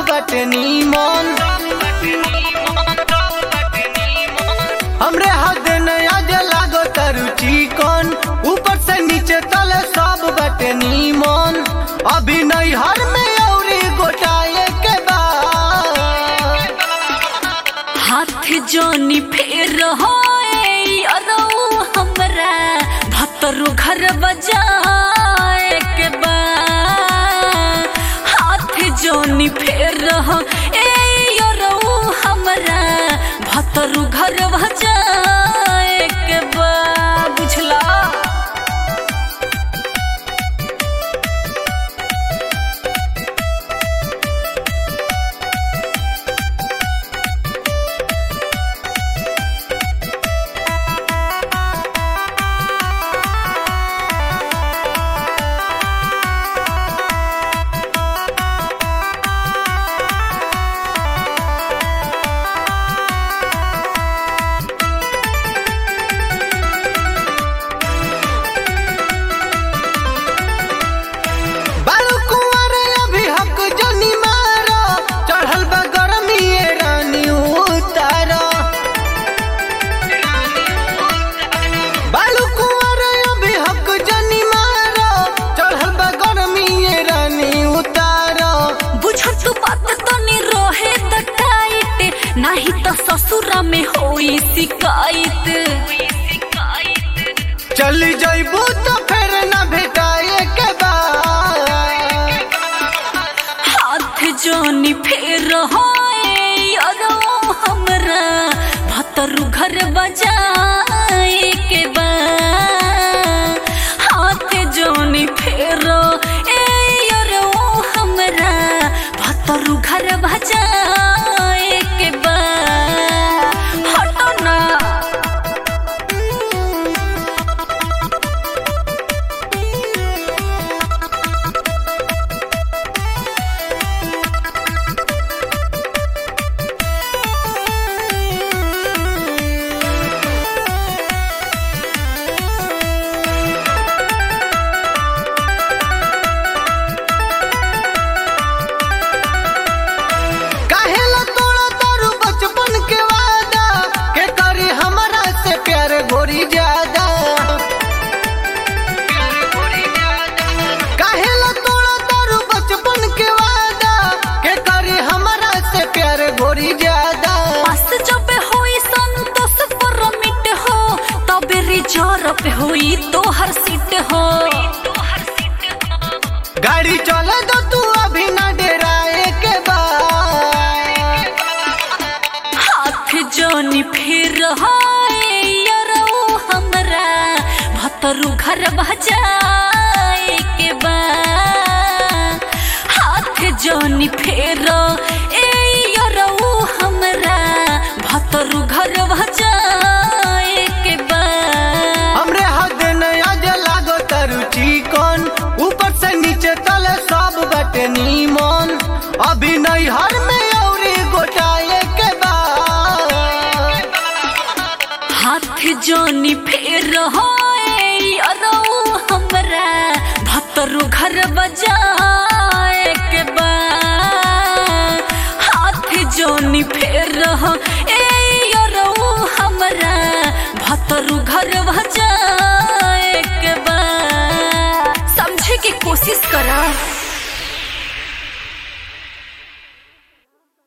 बटे नीमन हमरे हद नया जे लागो तरु चिकन ऊपर से नीचे तले सब बटे नीमन अभी नहीं हर में औरी गोटाए के बाद हाथ जोनी फेर होए अरौ हमरा भतरु घर बजाए के बा हाथ जोनी फेर हो ए अरौ हमरा भतरु घर बजाए के बा बुझला बालू कुंवर अभी हक जनी मारो चढ़ल बा गरमी ये रानी उतारो बालू कुंवर अभी हक जनी मारो चढ़ल बा गरमी ये रानी उतारो बुझत बात तनी रहे त टाइट नाही त ससुरा में होई शिकायत चली जइबू तो फिर न भेटाए के बाद हाथ जोनी फेर होए अरो हमरा भतरु घर बजाए के बा हाथ जोनी फेर ए अरो हमरा भतरु घर बजाए के बा हटो ना काहेला तोड़ा तारू बचपन के वादा के करी हमरा से प्यार गोरी ज्यादा काहेला तोड़ा तारू बचपन के वादा के करी हमरा से प्यार गोरी ज्यादा पास जब होई संतोष पर मिट हो तबे रिजर्व पे होई तोहर सीट हो गाड़ी चले दो तू अभी ना डराए के बाद हाथ जोनी फिर होए यरो हमरा भतरु घर बजाए के बा हाथ जोनी फेर ए यरो हमरा भतरु घर बजाए के बा हमरे हद नया जे लागो तरु चिकन ऊपर से नीचे तले सब बटे नीमन अभी नहीं हर में औरी गोटाए के बाद हाथ जोनी फेर होए अरो हमरा भतरु घर बजाए के बा हाथ जोनी फेर हो ए अरो हमरा भतरु घर